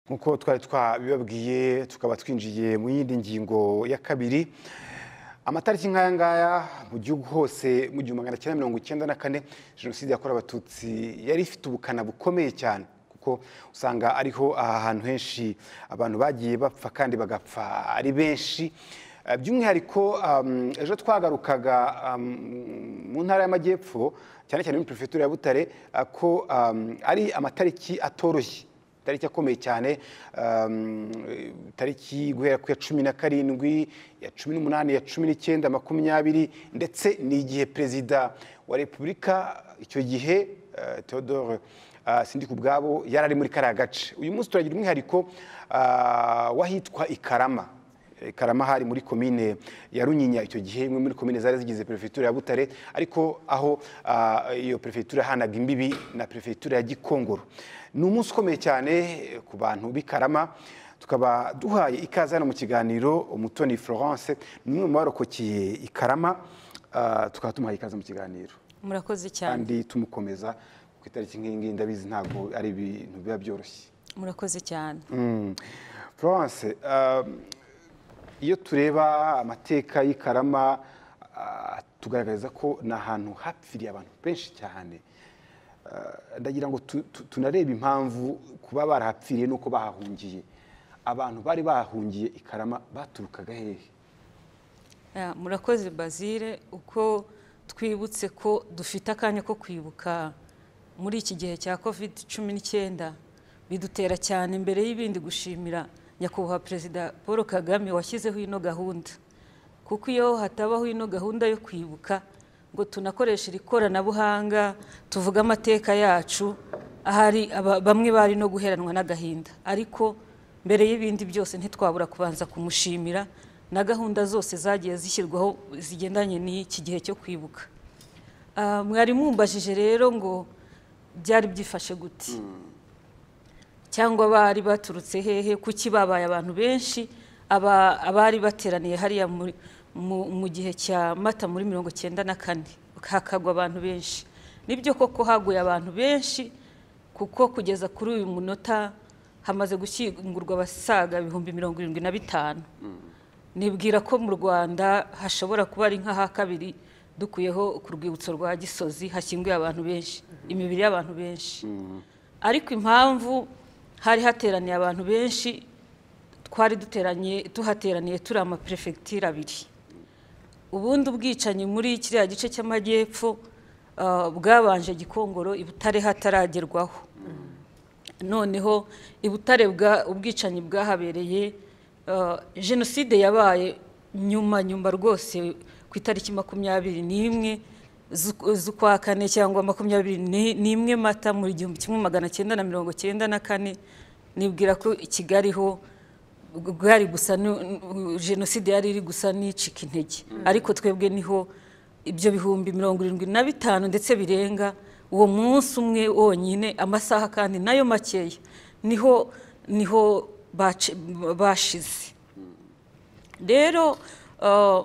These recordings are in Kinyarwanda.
nk'uko twari twabibabwiye tukaba twinjiye mu yindi ngingo ya kabiri amatariki nk'aya ngaya mu gihugu hose mu gihumbi magana cyenda mirongo icyenda na kane jenoside yakorewe abatutsi yari ifite ubukana bukomeye cyane kuko usanga ariho aha hantu henshi abantu bagiye bapfa kandi bagapfa ari benshi Eh, by'umwihariko um, ejo twagarukaga um, mu ntara y'amajyepfo cyane cyane muri perefegitura ya butare eh, ko um, ari amatariki atoroshye itariki akomeye cyane um, itariki guhera ku ya cumi na karindwi ya cumi n'umunani ya cumi n'icyenda makumyabiri ndetse n'igihe perezida wa repubulika icyo gihe eh, theodore ah, sindi ku bwabo yari ari muri kariya gace uyu munsi turagira umwihariko ah, w'ahitwa i karama Eh, Karama hari muri komine ya Runyinya icyo gihe imwe muri komine zari zigize perefegitura ya Butare ariko aho ah, iyo perefegitura hanaga imbibi na perefegitura ya Gikongoro ni umunsi ukomeye cyane eh, ku bantu b'i Karama tukaba duhaye ikaze hano mu kiganiro Umutoni Florence ni umwe mu barokokeye i Karama ah, tukaba tumuhaye ikaze mu kiganiro murakoze cyane kandi tumukomeza ku itariki nk'iyi ngiyi ndabizi ntabwo ari ibintu biba byoroshye murakoze cyane Mm. Florence um, iyo tureba amateka y'i Karama ah, tugaragariza ko ni ahantu hapfiriye abantu benshi cyane Ah, ndagira ngo tu- tu- tunarebe impamvu kuba barahapfiriye n'uko bahahungiye abantu bari bahahungiye i Karama baturukaga hehe Ah, murakoze bazire uko twibutse ko dufite akanya ko kwibuka muri iki gihe cya covid cumi n'icyenda bidutera cyane imbere y'ibindi gushimira nyakubahwa perezida paul kagame washyizeho ino gahunda kuko iyo hatabaho ino gahunda yo kwibuka ngo tunakoreshe iri koranabuhanga tuvuge amateka yacu ahari aba- bamwe bari no guheranwa n'agahinda ariko mbere y'ibindi byose ntitwabura kubanza kumushimira na gahunda zose zagiye zishyirwaho zigendanye n'iki gihe cyo kwibuka Ah, mwari mumbajije rero ngo byari byifashe gute cyangwa bari baturutse hehe kuki babaye abantu benshi aba- abari bateraniye hariya muri- mu mu gihe cya mata muri mirongo icyenda na kane hakagwa abantu benshi nibyo koko haguye abantu benshi kuko kugeza kuri uyu munota hamaze gushyingurwa abasaga ibihumbi mirongo irindwi na bitanu nibwira ko mu rwanda hashobora kuba ari nk'aha kabiri dukuyeho ku rwibutso rwa gisozi hashyinguye abantu benshi imibiri y'abantu benshi ariko impamvu hari hateraniye abantu benshi twari duteranye tuhateraniye turi amaperefegitura abiri ubundi ubwicanyi muri kiriya gice cy'amajyepfo ah, bwabanje gikongoro i butare hataragerwaho noneho i butare bwa- ubwicanyi bwahabereye eh, jenoside yabaye nyuma nyuma rwose ku itariki makumyabiri n'imwe z'u- z'ukwa kane cyangwa makumyabiri ni- n'imwe mata mu gihumbi kimwe magana cyenda na mirongo cyenda na kane nibwira ko i kigali ho bwari gusa ni- jenoside yari iri gusa n'icika intege ariko twebwe niho ibyo bihumbi mirongo irindwi na bitanu ndetse birenga uwo munsi umwe wonyine amasaha kandi nayo makeya niho niho bace- bashize rero eh,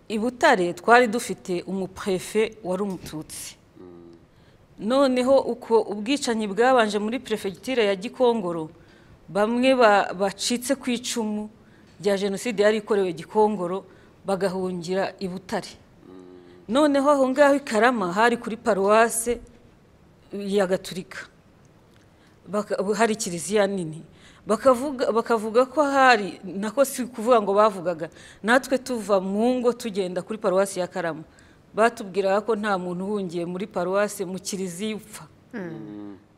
i butare twari dufite umuprefe wari umututsi noneho uko ubwicanyi bwabanje muri perefegitura ya gikongoro bamwe ba- bacitse ku icumu rya jenoside yari ikorewe gikongoro bagahungira i butare noneho aho ngaho i karama hari kuri paruwase ya gaturika Baka- hari kiliziya nini bakavuga bakavuga ko hari nako si kuvuga ngo bavugaga natwe tuva mu ngo tugenda kuri paruwasi ya karama batubwiraga ko nta muntu uhungiye muri paruwasi mu kiliziya upfa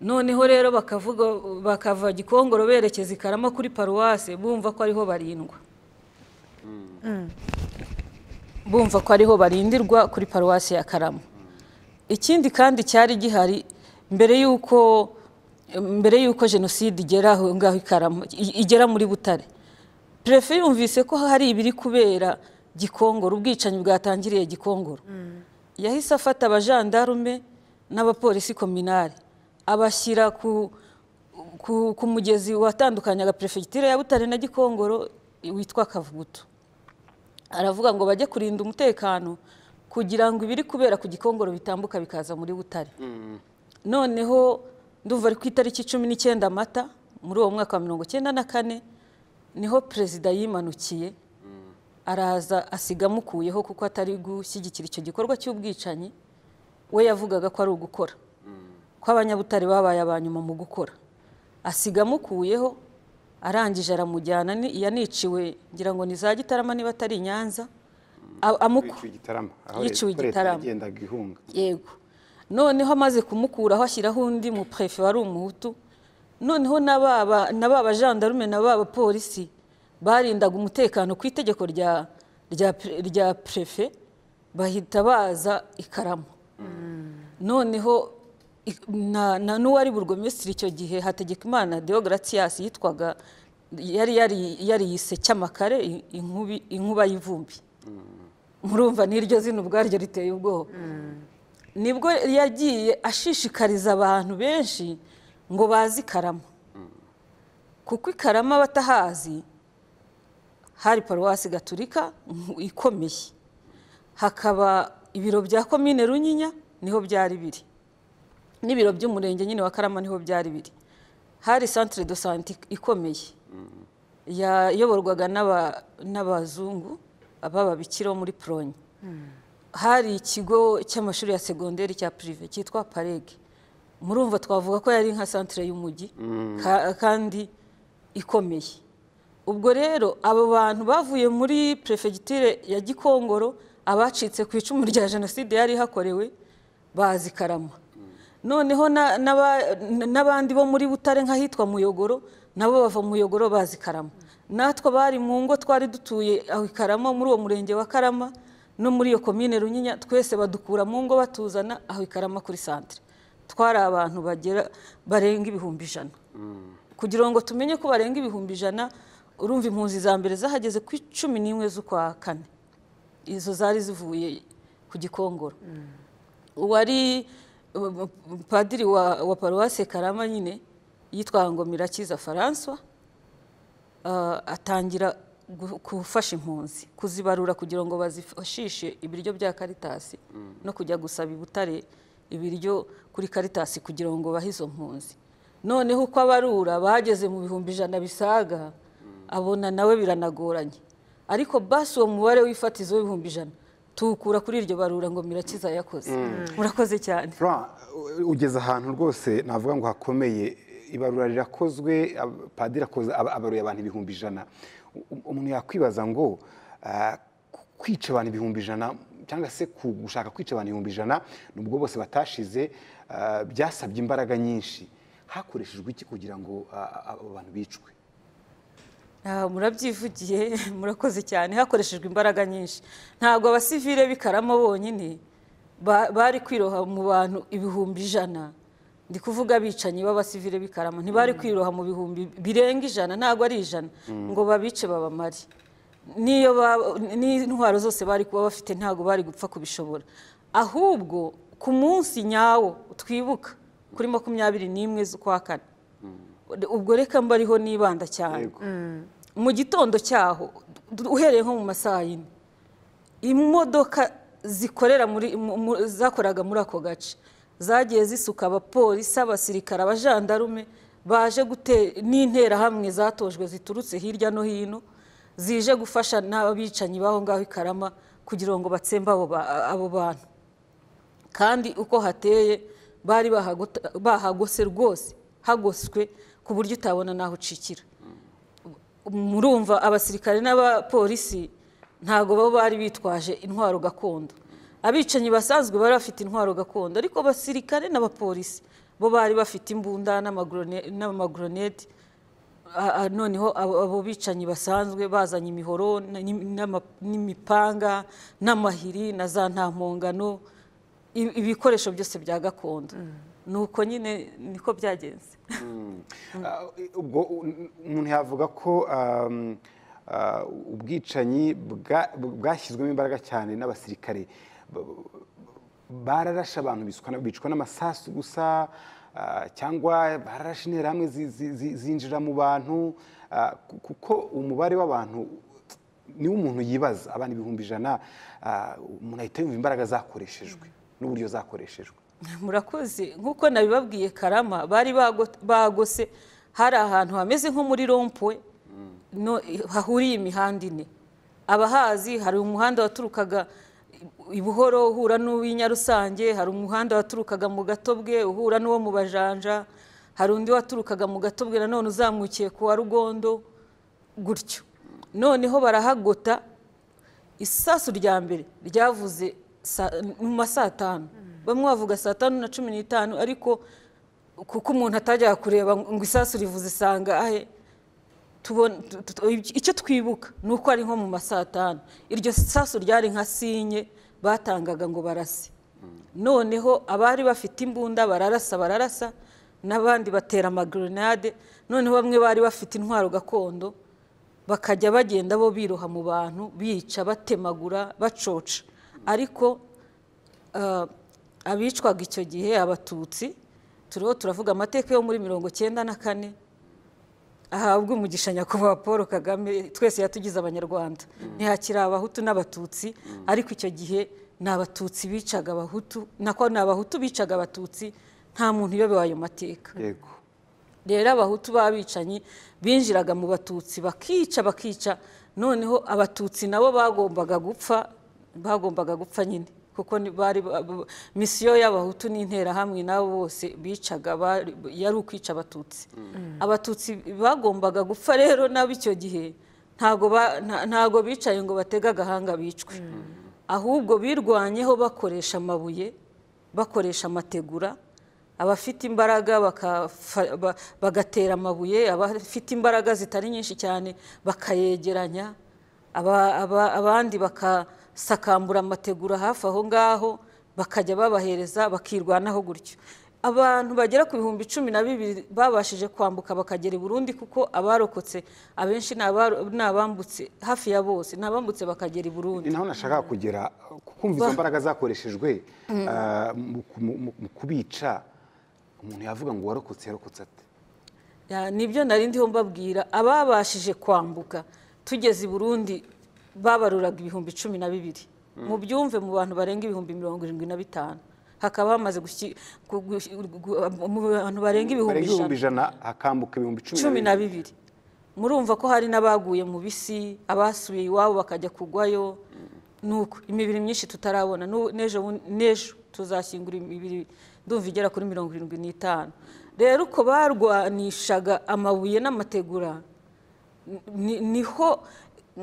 noneho rero bakavuga bakava gikongoro berekeza i karama kuri paruwasi bumva ko ariho barindwa bumva ko ariho barindirwa kuri paruwasi ya karama ikindi kandi cyari gihari mbere y'uko mbere y'uko jenoside igera aho ngaho i Karama- i- igera muri butare perefe yumvise ko hari ibiri kubera gikongoro ubwicanyi bwatangiriye gikongoro yahise afata abajandarume n'abapolisi kominari abashyira ku, ku, ku mugezi watandukanyaga perefegitura ya butare na gikongoro witwa kavuguto aravuga ngo bajye kurinda umutekano kugira ngo ibiri kubera ku gikongoro bitambuka bikaza muri butare noneho ndumva ari ku itariki cumi n'icyenda amata muri uwo mwaka wa mirongo icyenda na kane niho perezida yimanukiye araza asiga amukuyeho kuko atari gushyigikira icyo gikorwa cy'ubwicanyi we yavugaga ko ari ugukora ko abanyabutare babaye aba nyuma mu gukora asiga amukuyeho arangije aramujyana ni- yaniciwe ngira ngo ni za gitarama niba atari i nyanza a- amuku yiciwe igitarama aho Yiciwe leta- ko leta igitarama. yagendaga ihunga yego noneho amaze kumukuraho ashyiraho undi mu prefe wari umuhutu noneho na baba na baba gendarme na baba polisi barindaga umutekano ku itegeko rya rya pre- rya prefe bahita baza ikaramu noneho i- na, na n'uwari burugomesitiri icyo gihe hategekimana deogratias yitwaga yari yari yariyise cyamakare i- inkubi inkuba y'ivumbi murumva n'iryo zina ubwaryo riteye ubwoba nibwo yagiye ashishikariza abantu benshi ngo bazi ikarama kuko ikarama abatahazi hari paruwasi gaturika mm, ikomeye hakaba ibiro bya komine runyinya niho byari biri n'ibiro by'umurenge nyine wa karama niho byari biri hari centre de sante ikomeye yayoborwaga n'aba- n'abazungu b'ababikira bo muri poronye hari ikigo cy'amashuri ya segonderi cya pirive cyitwa parege murumva twavuga ko yari nka santire y'umujyi ka- kandi ikomeye ubwo rero abo bantu bavuye muri perefegitire ya gikongoro abacitse ku icumu rya jenoside yari ihakorewe bazi karama noneho na- n'aba- n'abandi bo muri butare nk'ahitwa muyogoro nabo bava muyogoro bazi karama natwe abari mu ngo twari dutuye aho i karama muri uwo murenge wa karama no muri iyo komine runyinya twese badukura mu ngo batuzana aho i karama kuri santire twari abantu bagera barenga ibihumbi ijana kugira ngo tumenye ko barenga ibihumbi ijana urumva impunzi za mbere zahageze ku cumi n'imwe z'ukwa kane izo zari zivuye ku gikongoro uwari uh, padiri wa, wa paruwasi karama nyine yitwa ngo mirakiza faransa atangira gu- gufasha impunzi kuzibarura kugira ngo bazifashishe ibiryo bya karitasi no kujya gusaba i butare ibiryo kuri karitasi kugira ngo bahe izo mpunzi noneho uko abarura bageze mu bihumbi ijana bisaga abona nawe biranagoranye ariko basi uwo mubare w'ifatizo w'ibihumbi ijana tuwukura kuri iryo barura ngo mirakiza yakoze murakoze cyane Florent, u- ugeze ahantu rwose navuga ngo hakomeye ibarura rirakozwe ab- padiri akoze aba- abaruye abantu ibihumbi ijana U- u- umuntu yakwibaza ngo ah, ku- kwica abantu ibihumbi ijana cyangwa se ku- gushaka kwica abantu ibihumbi ijana nubwo bose batashize ah, byasabye imbaraga nyinshi hakoreshejwe iki kugira ngo ah, abo bantu bicwe Ah, murabyivugiye murakoze cyane hakoreshejwe imbaraga nyinshi ntabwo abasivile b'ikarama bonyine ba- bari kwiroha mu bantu ibihumbi ijana ndi kuvuga abicanyi b'abasivile b'ikarama ntibari kwiroha mu bihumbi birenga ijana ntabwo ari ijana ngo babice babamare n'iyo ba- n'intwaro zose bari kuba bafite ntabwo bari gupfa kubishobora ahubwo ku munsi nyawo twibuka kuri makumyabiri n'imwe z'ukwa kane ubwo reka mbariho nibanda cyane Yego. mu gitondo cyaho du- uhereye nko mu masaha yine imodoka zikorera muri mu- mu- zakoraga muri ako gace zagiye zisuka abapolisi abasirikare abajandarume baje gute n'interahamwe zatojwe ziturutse hirya no hino zije gufasha n'abicanyi b'aho ngaho i karama kugira ngo batsembe abo ba- abo bantu kandi uko hateye bari bahagota- bahagose rwose hagoswe ku buryo utabona n'aho ucikira murumva abasirikare n'abapolisi ntabwo baba bari bitwaje intwaro gakondo abicanyi basanzwe bari bafite intwaro gakondo ariko abasirikare n'abapolisi bo bari bafite imbunda n'amagorone- n'amagoronet a- a- noneho abo abo bicanyi basanzwe bazanye imihoro na- n'im- n'ama- n'imipanga n'amahiri na za ntampongano i- ibikoresho byose bya gakondo nuko nyine niko byagenze Ah, ubwo u- umuntu yavuga ko um, ah, ubwicanyi bwa- bwashyizwemo imbaraga cyane n'abasirikare Ba- bararashe abantu biswa na- bicwa n'amasasu gusa ah, cyangwa bararashe interahamwe zi- zi- zi- zinjira mu bantu ah, ku- kuko umubare w'abantu niwo umuntu yibaza abantu ibihumbi ijana ah, umuntu ahita yumva imbaraga zakoreshejwe n'uburyo zakoreshejwe murakoze nk'uko nabibabwiye karama bari bago- bagose hari ahantu hameze nko muri rompwe no- hahuriye imihanda ine abahazi hari umuhanda waturukaga i buhoro uhura n'uw'i nyarusange hari umuhanda waturukaga mu gatobwe uhura n'uwo mu bajanja hari undi waturukaga mu gatobwe nanone uzamukiye ku wa rugondo gutyo noneho barahagota isasu rya mbere ryavuze sa- mu ma saa tanu bamwe bavuga saa tanu na cumi n'itanu ariko kuko umuntu atajya kureba ngo isasu rivuze sangahe tubon- tu- tu- icyo twibuka ni uko ari nko mu ma saa tanu iryo sasu ryari nka sinye batangaga ngo barase noneho abari bafite imbunda bararasa bararasa n'abandi batera amagoronade noneho bamwe bari bafite intwaro gakondo bakajya bagenda bo biroha mu bantu bica batemagura bacoca ariko ah, abicwaga icyo gihe abatutsi turiho turavuga amateka yo muri mirongo cyenda na kane ahabwa umugisha nyakubahwa paul kagame twese yatugize abanyarwanda ntihakiri abahutu n'abatutsi ariko icyo gihe ni abatutsi bicaga abahutu nako ni abahutu bicaga abatutsi nta muntu uyobewe ayo mateka yego rero abahutu b'abicanyi binjiraga mu batutsi bakica bakica noneho abatutsi nabo bagombaga gupfa bagombaga gupfa nyine kuko ni- bari ba- ba- misiyo y'abahutu n'interahamwe nabo bose bicaga bari- yari ukwica abatutsi abatutsi bagombaga gupfa rero nabo icyo gihe ntago ba- nta- ntago bicaye ngo batege agahanga bicwe ahubwo birwanyeho bakoresha amabuye bakoresha amategura abafite imbaraga bakafa- ba- bagatera amabuye abafite imbaraga zitari nyinshi cyane bakayegeranya aba- aba- abandi bakasakambura amategura hafi aho ngaho bakajya babahereza bakirwanaho gutyo abantu bagera ku bihumbi cumi na bibiri babashije kwambuka bakagera i burundi kuko abarokotse abenshi ni aba- ni abambutse hafi ya bose ni abambutse bakagera i burundi ni naho nashakaga kugera kumva izo mbaraga zakoreshejwe ah, mu- mu- mu- mu kubica umuntu yavuga ngo warokotse yarokotse ate Ya, nibyo nari ndiho mbabwira ababashije kwambuka tugeze i burundi babaruraga ibihumbi cumi na bibiri mu byumve mu bantu barenga ibihumbi mirongo irindwi na bitanu hakaba hamaze gushyi- gu- gu- gu- mu bantu barenga barenga ibihumbi ijana ibihumbi ijana hakambuka ibihumbi cumi na cumi bibiri na bibiri murumva ko hari n'abaguye mu bisi abasubiye iwabo bakajya kugwayo nuko imibiri myinshi tutarabona Nu- n'ejo bu- n'ejo tuzashyingura imibiri ndumva igera kuri mirongo irindwi n'itanu rero uko barwanishaga amabuye n'amategura ni- niho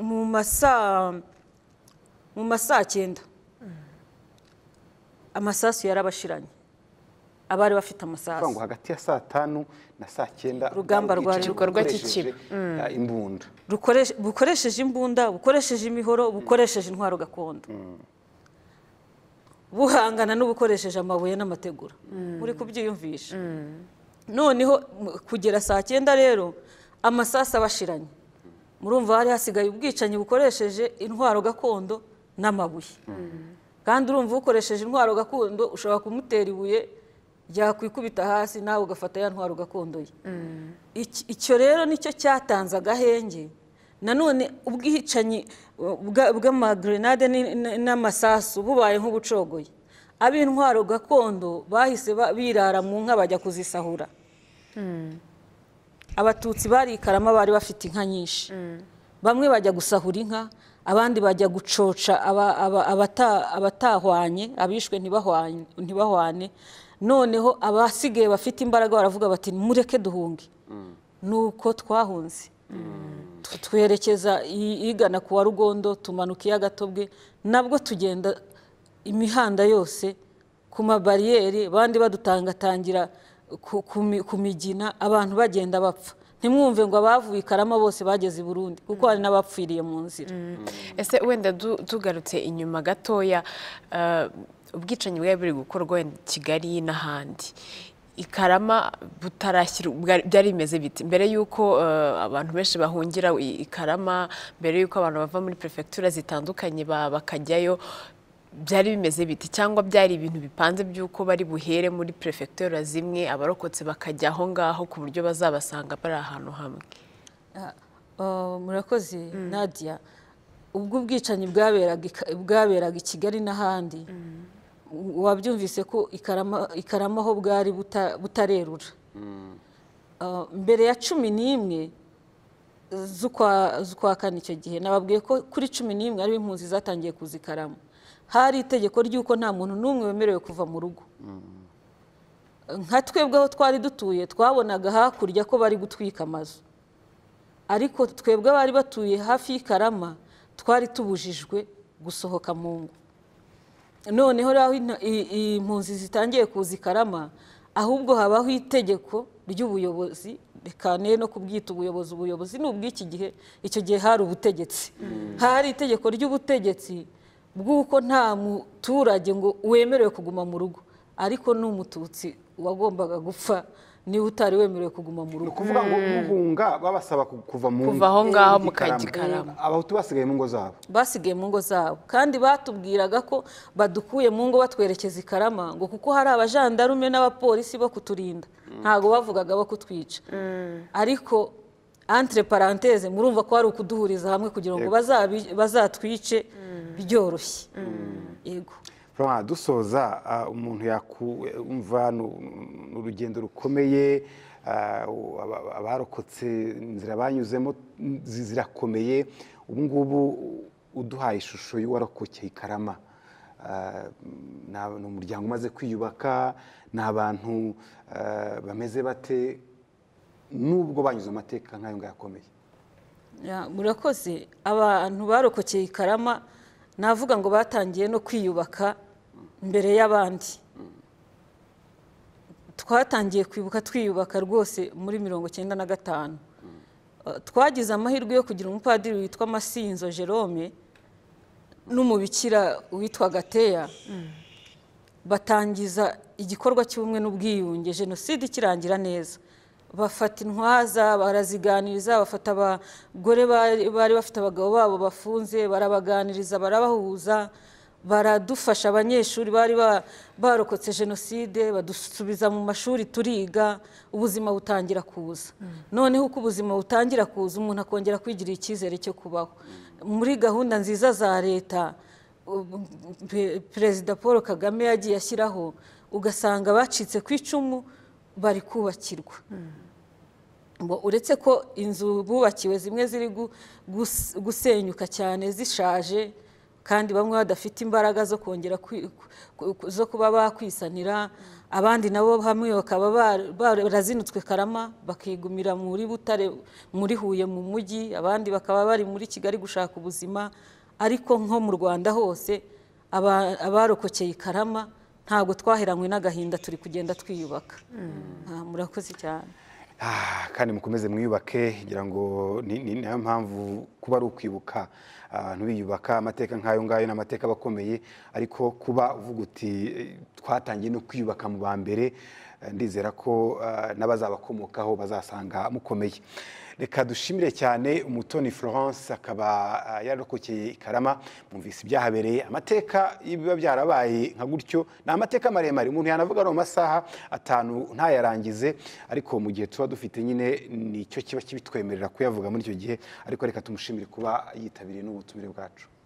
mu masaa mu masaa cyenda amasasu yarabashiranye abari bafite kuvuga amasasu ngo hagati ya saa tanu na saa cyenda Urugamba bari rwa- bicaye Igikorwa bakoresheje, ah, imbunda rukoreshe- bukoresheje imbunda bukoresheje imihoro bukoresheje intwaro gakondo buhangana n'ubukoresheje amabuye n'amategura muri kubyiyumvisha noneho m- kugera saa cyenda rero amasasu abashiranye murumva hari hasigaye ubwicanyi bukoresheje intwaro gakondo n'amabuye kandi urumva ukoresheje intwaro gakondo ushobora kumutera ibuye ryakwikubita hasi nawe ugafata ya ntwaro gakondo ye Iki- icyo rero nicyo cyatanze agahenge nanone ubwicanyi bwa- bw'amagrenade ni- n- n'amasasu bubaye nk'ubucogoye ab'intwaro gakondo bahise ba- birara mu nka bajya kuzisahura abatutsi barikarama bari bafite inka nyinshi bamwe bajya gusahura inka abandi bajya gucoca aba- aba- abata- abatahwanye abishwe ntibahwanye- ntibahwane noneho abasigaye bafite imbaraga baravuga bati mureke duhunge nuko twahunze Tu- twerekeza i- igana ku wa rugondo tumanuka iya gatobwe nabwo tugenda imihanda yose ku mabariyeri abandi badutangatangira ku- ku mi- ku migina abantu bagenda bapfa ntimwumve ngo abavuye i karama bose bageze i burundi kuko hari n'abapfiriye mu nzira ese wenda du- tugarutse inyuma gatoya eh, ubwicanyi bwari buri gukorwa wenda i kigali n'ahandi ikarama butarashyira bwari- byari bimeze biti mbere y'uko eh, abantu benshi bahungira i i karama mbere y'uko abantu bava muri perefegitura zitandukanye ba- bakajyayo byari bimeze biti cyangwa byari ibintu bipanze by'uko bari buhere muri perefegitura zimwe abarokotse bakajya aho ngaho ku buryo bazabasanga bari ahantu hamwe Ah, murakoze nadia ubwo ubwicanyi bwaberaga i- bwaberaga i kigali n'ahandi wabyumvise ko ikarama ikarama ho bwari buta- butarerura ah, mbere ya cumi n'imwe z'ukwa z'ukwa kane icyo gihe nababwiye ko kuri cumi n'imwe ariho impunzi zatangiye kuza ikaramu hari itegeko ry'uko nta muntu n'umwe wemerewe kuva mu rugo nka twebwe aho twari dutuye twabonaga hakurya ko bari gutwika amazu ariko twebwe abari batuye hafi y'ikarama twari tubujijwe gusohoka mu ngo noneho rero aho ina- i- i- impunzi zitangiye kuza ikarama ahubwo habaho itegeko ry'ubuyobozi reka ne no kubwita ubuyobozi ubuyobozi ni ubw'iki gihe icyo gihe hari ubutegetsi hari itegeko ry'ubutegetsi bw'uko nta muturage ngo wemerewe kuguma mu rugo ariko n'umututsi wagombaga gupfa niba utari wemerewe kuguma mu ni rugo ukuvuga ngo guhunga babasaba ku- kuva mu Kuva aho ngaho mu Ikarama. Kagikarama. abahutu basigaye mu ngo zabo basigaye mu ngo zabo kandi batubwiraga ko badukuye mu ngo batwerekeza i karama ngo kuko hari abajandarume n'abapolisi bo kuturinda ntabwo bavugaga bo kutwica ariko entre parenthese murumva ko hari ukuduhuriza hamwe kugira ngo bazabi- bazatwice byoroshye yego Florent, dusoza ah, umuntu yakumva ni ni urugendo rukomeye ah, aba- abarokotse inzira banyuzemo mm, zi- zirakomeye ubu ngubu uduhaye ishusho y'uwarokokeye i karama Ah, ni ni umuryango umaze kwiyubaka ni abantu ah, bameze bate nubwo banyuze mu mateka nk'ayo ngayo akomeye Ya, murakoze abantu barokokeye i karama navuga ngo batangiye no kwiyubaka mbere y'abandi twatangiye kwibuka twiyubaka rwose muri mirongo icyenda na gatanu Eh, twagize amahirwe yo kugira umupadiri witwa masinzo jerome n'umubikira witwa gateya batangiza igikorwa cy'ubumwe n'ubwiyunge jenoside ikirangira neza bafata intwaza baraziganiriza bafata abagore bari bari bafite abagabo babo bafunze barabaganiriza barabahuza baradufasha abanyeshuri bari ba- barokotse jenoside badusubiza mu mashuri turiga ubuzima butangira kuza noneho uko ubuzima butangira kuza umuntu akongera kwigirira icyizere cyo kubaho muri gahunda nziza za leta ubu- pe- perezida paul kagame yagiye ashyiraho ugasanga bacitse ku icumu bari kubakirwa Ngo uretse ko inzu bubakiwe zimwe ziri gu- gus- gusenyuka cyane zishaje kandi bamwe badafite imbaraga zo kongera kwi- ku- ku- zo kuba bakwisanira abandi nabo hamwe bakaba ba- ba- barazinutswe karama bakigumira muri butare muri huye mu mujyi abandi bakaba bari muri kigali gushaka ubuzima ariko nko mu rwanda hose aba- abarokokeye i karama ntabwo twaheranywe n'agahinda turi kugenda twiyubaka Ah, murakoze cyane Ah, kandi mukomeze mwiyubake ngira ngo ni ni- ni nayo mpamvu kuba ari ukwibuka abantu biyubaka amateka nk'ayo ngayo ni amateka aba akomeye ariko kuba uvuga uti eh, twatangiye no kwiyubaka mu ba mbere eh, ndizera ko eh, n'abazabakomokaho bazasanga mukomeye reka dushimire cyane umutoni florence akaba eh, yararokokeye i karama mwumvise ibyahabereye amateka y'ibiba byarabaye nka gutyo ni amateka maremare umuntu yanavuga ari mu masaha atanu ntayarangize ariko mu gihe tuba dufite nyine nicyo kiba kibitwemerera kuyavuga muri icyo gihe ariko reka tumushimire kuba yitabiriye n'ubutumire bwacu